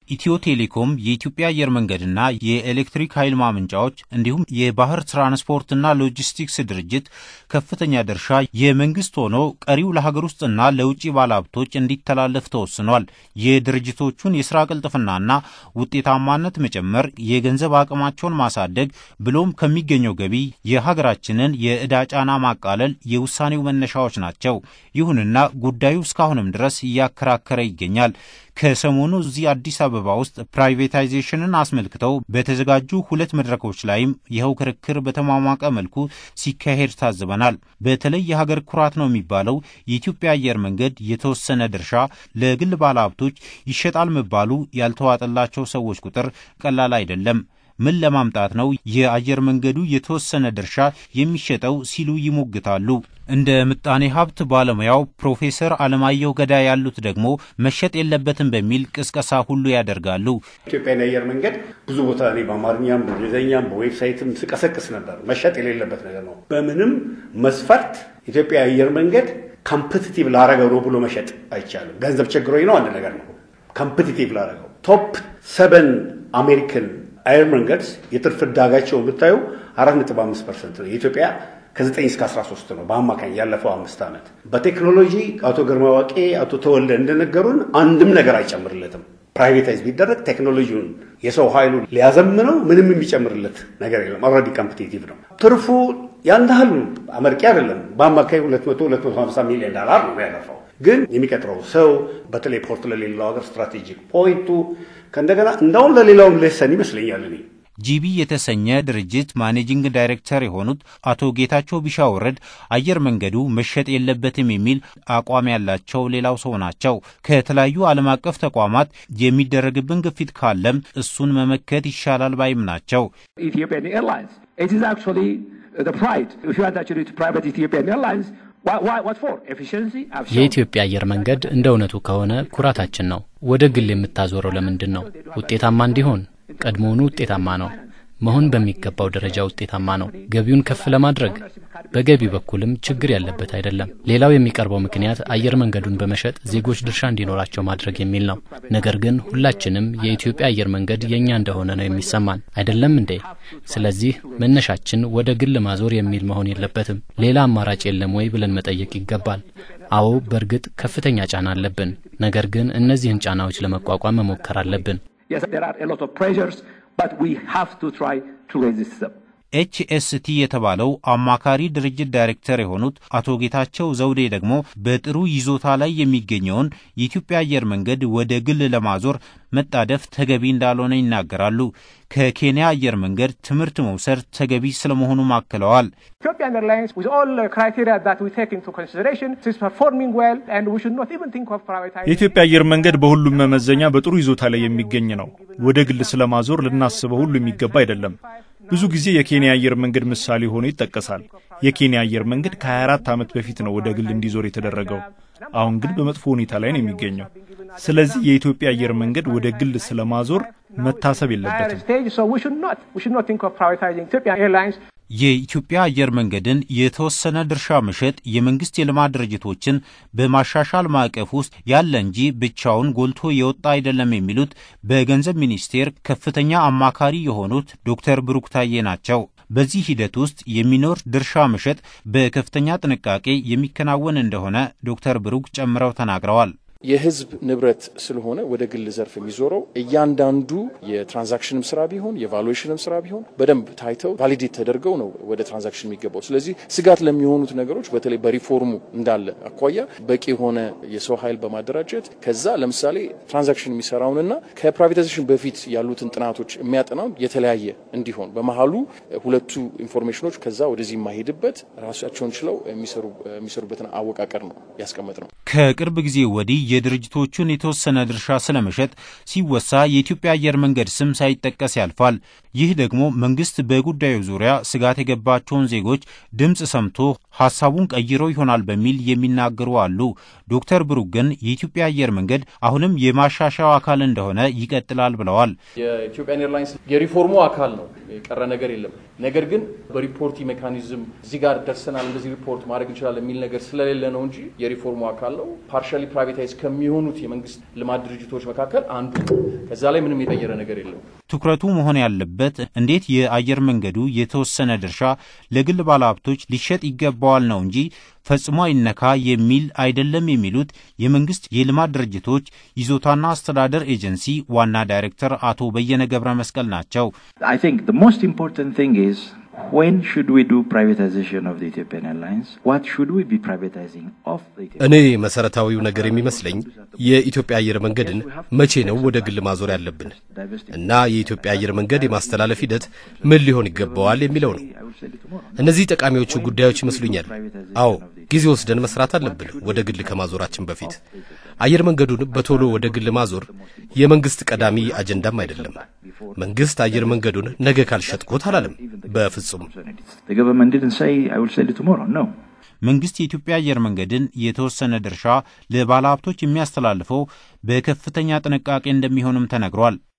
ኢትዮ ቴሌኮም የኢትዮጵያ አየር መንገድና የኤሌክትሪክ ኃይል ማመንጫዎች እንዲሁም የባህር ትራንስፖርትና ሎጂስቲክስ ድርጅት ከፍተኛ ድርሻ የመንግስት ሆኖ ቀሪው ለሀገር ውስጥና ለውጭ ባለሀብቶች እንዲተላለፍ ተወስኗል። የድርጅቶቹን የስራ ቅልጥፍናና ውጤታማነት መጨመር፣ የገንዘብ አቅማቸውን ማሳደግ ብሎም ከሚገኘው ገቢ የሀገራችንን የዕዳ ጫና ማቃለል የውሳኔው መነሻዎች ናቸው። ይሁንና ጉዳዩ እስካሁንም ድረስ እያከራከረ ይገኛል። ከሰሞኑ እዚህ አዲስ አበባ ውስጥ ፕራይቬታይዜሽንን አስመልክተው በተዘጋጁ ሁለት መድረኮች ላይም ይኸው ክርክር በተሟሟቀ መልኩ ሲካሄድ ታዝበናል። በተለይ የሀገር ኩራት ነው የሚባለው የኢትዮጵያ አየር መንገድ የተወሰነ ድርሻ ለግል ባለሀብቶች ይሸጣል መባሉ ያልተዋጠላቸው ሰዎች ቁጥር ቀላል አይደለም። ምን ለማምጣት ነው የአየር መንገዱ የተወሰነ ድርሻ የሚሸጠው ሲሉ ይሞግታሉ። እንደ ምጣኔ ሀብት ባለሙያው ፕሮፌሰር አለማየሁ ገዳ ያሉት ደግሞ መሸጥ የለበትም በሚል ቅስቀሳ ሁሉ ያደርጋሉ። ኢትዮጵያን የአየር መንገድ ብዙ ቦታ እኔ በአማርኛም በእንግሊዝኛም በዌብሳይትም ስቀሰቅስ ነበር። መሸጥ የሌለበት ነገር ነው። በምንም መስፈርት ኢትዮጵያ የአየር መንገድ ካምፕቲቲቭ ላረገው ነው ብሎ መሸጥ አይቻልም። ገንዘብ ቸግሮኝ ነው አንድ ነገር ነው። ካምፕቲቲቭ ላረገው ቶፕ ሰቨን አሜሪካን አየር መንገድስ የትርፍ ዕዳጋቸው ብታዩ አራት ነጥብ አምስት ፐርሰንት ነው። የኢትዮጵያ ከ9 እስከ 13 ነው በአማካኝ ያለፈው አምስት ዓመት። በቴክኖሎጂ አቶ ግርማ ዋቄ፣ አቶ ተወልደ እንደነገሩን አንድም ነገር አይጨምርለትም። ፕራይቬታይዝ ቢደረግ ቴክኖሎጂውን የሰው ኃይሉን ሊያዘምነው ምንም የሚጨምርለት ነገር የለም። ኦልሬዲ ኮምፒቲቲቭ ነው። ትርፉ ያን ያህል አመርቂ አይደለም። በአማካኝ 200 250 ሚሊዮን ዶላር ነው ያለፈው። ግን የሚቀጥረው ሰው በተለይ ፖርት ለሌለው ሀገር ስትራቴጂክ ፖይንቱ ከእንደገና እንደውም ለሌላውም ሌሰን ይመስለኛል እኔ ጂቢ የተሰኘ ድርጅት ማኔጂንግ ዳይሬክተር የሆኑት አቶ ጌታቸው ቢሻወረድ አየር መንገዱ መሸጥ የለበትም የሚል አቋም ያላቸው ሌላው ሰው ናቸው። ከተለያዩ ዓለም አቀፍ ተቋማት የሚደረግብን ግፊት ካለም እሱን መመከት ይሻላል ባይም ናቸው። የኢትዮጵያ አየር መንገድ እንደ እውነቱ ከሆነ ኩራታችን ነው። ወደ ግል የምታዞረው ለምንድን ነው? ውጤታማ እንዲሆን ቀድሞውኑ ውጤታማ ነው። መሆን በሚገባው ደረጃ ውጤታማ ነው። ገቢውን ከፍ ለማድረግ በገቢ በኩልም ችግር ያለበት አይደለም። ሌላው የሚቀርበው ምክንያት አየር መንገዱን በመሸጥ ዜጎች ድርሻ እንዲኖራቸው ማድረግ የሚል ነው። ነገር ግን ሁላችንም የኢትዮጵያ አየር መንገድ የእኛ እንደሆነ ነው የሚሰማን አይደለም እንዴ? ስለዚህ መነሻችን ወደ ግል ማዞር የሚል መሆን የለበትም። ሌላ አማራጭ የለም ወይ ብለን መጠየቅ ይገባል። አዎ፣ በእርግጥ ከፍተኛ ጫና አለብን። ነገር ግን እነዚህን ጫናዎች ለመቋቋም መሞከር አለብን። ኤችኤስቲ የተባለው አማካሪ ድርጅት ዳይሬክተር የሆኑት አቶ ጌታቸው ዘውዴ ደግሞ በጥሩ ይዞታ ላይ የሚገኘውን የኢትዮጵያ አየር መንገድ ወደ ግል ለማዞር መጣደፍ ተገቢ እንዳልሆነ ይናገራሉ። ከኬንያ አየር መንገድ ትምህርት መውሰድ ተገቢ ስለመሆኑ አክለዋል። የኢትዮጵያ አየር መንገድ በሁሉም መመዘኛ በጥሩ ይዞታ ላይ የሚገኝ ነው። ወደ ግል ስለማዞር ልናስበው ሁሉ የሚገባ አይደለም። ብዙ ጊዜ የኬንያ አየር መንገድ ምሳሌ ሆኖ ይጠቀሳል። የኬንያ አየር መንገድ ከ24 ዓመት በፊት ነው ወደ ግል እንዲዞር የተደረገው። አሁን ግን በመጥፎ ሁኔታ ላይ ነው የሚገኘው። ስለዚህ የኢትዮጵያ አየር መንገድ ወደ ግል ስለማዞር መታሰብ የለበትም። የኢትዮጵያ አየር መንገድን የተወሰነ ድርሻ መሸጥ የመንግስት የልማት ድርጅቶችን በማሻሻል ማዕቀፍ ውስጥ ያለ እንጂ ብቻውን ጎልቶ የወጣ አይደለም የሚሉት በገንዘብ ሚኒስቴር ከፍተኛ አማካሪ የሆኑት ዶክተር ብሩክ ታዬ ናቸው። በዚህ ሂደት ውስጥ የሚኖር ድርሻ መሸጥ በከፍተኛ ጥንቃቄ የሚከናወን እንደሆነ ዶክተር ብሩክ ጨምረው ተናግረዋል። የህዝብ ንብረት ስለሆነ ወደ ግል ዘርፍ የሚዞረው እያንዳንዱ የትራንዛክሽንም ስራ ቢሆን የቫሉዌሽንም ስራ ቢሆን በደንብ ታይተው ቫሊዴት ተደርገው ነው ወደ ትራንዛክሽን የሚገባው። ስለዚህ ስጋት ለሚሆኑት ነገሮች በተለይ በሪፎርሙ እንዳለ አኳያ በቂ የሆነ የሰው ኃይል በማደራጀት ከዛ ለምሳሌ ትራንዛክሽን የሚሰራውንና ከፕራይቬታይዜሽን በፊት ያሉትን ጥናቶች የሚያጠናውን የተለያየ እንዲሆን በመሀሉ ሁለቱ ኢንፎርሜሽኖች ከዛ ወደዚህ የማይሄድበት ራሳቸውን ችለው የሚሰሩበትን አወቃቀር ነው ያስቀመጥ ነው። ከቅርብ ጊዜ ወዲህ የድርጅቶቹን የተወሰነ ድርሻ ስለመሸጥ ሲወሳ የኢትዮጵያ አየር መንገድ ስም ሳይጠቀስ ያልፋል። ይህ ደግሞ መንግስት በጉዳዩ ዙሪያ ስጋት የገባቸውን ዜጎች ድምፅ ሰምቶ ሀሳቡን ቀይሮ ይሆናል በሚል የሚናገሩ አሉ። ዶክተር ብሩክ ግን የኢትዮጵያ አየር መንገድ አሁንም የማሻሻያው አካል እንደሆነ ይቀጥላል ብለዋል። የኢትዮጵያን ኤርላይንስ የሪፎርሙ አካል ነው፣ የቀረ ነገር የለም። ነገር ግን በሪፖርት ሜካኒዝም እዚህ ጋር ደርሰናል፣ እንደዚህ ሪፖርት ማድረግ እንችላለን የሚል ነገር ስለሌለ ነው እንጂ የሪፎርሙ አካል ነው። ፓርሻሊ ፕራይቬታይዝ ከሚሆኑት የመንግስት ልማት ድርጅቶች መካከል አንዱ ከዛ ላይ ምንም የቀየረ ነገር የለም። ትኩረቱ መሆን ያለበት እንዴት የአየር መንገዱ የተወሰነ ድርሻ ለግል ባለሀብቶች ሊሸጥ ይገባዋል ነው እንጂ ፈጽሞ አይነካ የሚል አይደለም የሚሉት የመንግስት የልማት ድርጅቶች ይዞታና አስተዳደር ኤጀንሲ ዋና ዳይሬክተር አቶ በየነ ገብረ መስቀል ናቸው። እኔ መሰረታዊው ነገር የሚመስለኝ የኢትዮጵያ አየር መንገድን መቼ ነው ወደ ግል ማዞር ያለብን እና የኢትዮጵያ አየር መንገድ የማስተላለፍ ሂደት ምን ሊሆን ይገባዋል የሚለው ነው። እነዚህ ጠቃሚዎቹ ጉዳዮች ይመስሉኛል። አዎ ጊዜ ወስደን መስራት አለብን ወደ ግል ከማዞራችን በፊት። አየር መንገዱን በቶሎ ወደ ግል ማዞር የመንግስት ቀዳሚ አጀንዳም አይደለም። መንግስት አየር መንገዱን ነገ ካልሸጥኩት አላለም። በፍጹም መንግስት የኢትዮጵያ አየር መንገድን የተወሰነ ድርሻ ለባለሀብቶች የሚያስተላልፈው በከፍተኛ ጥንቃቄ እንደሚሆንም ተነግሯል።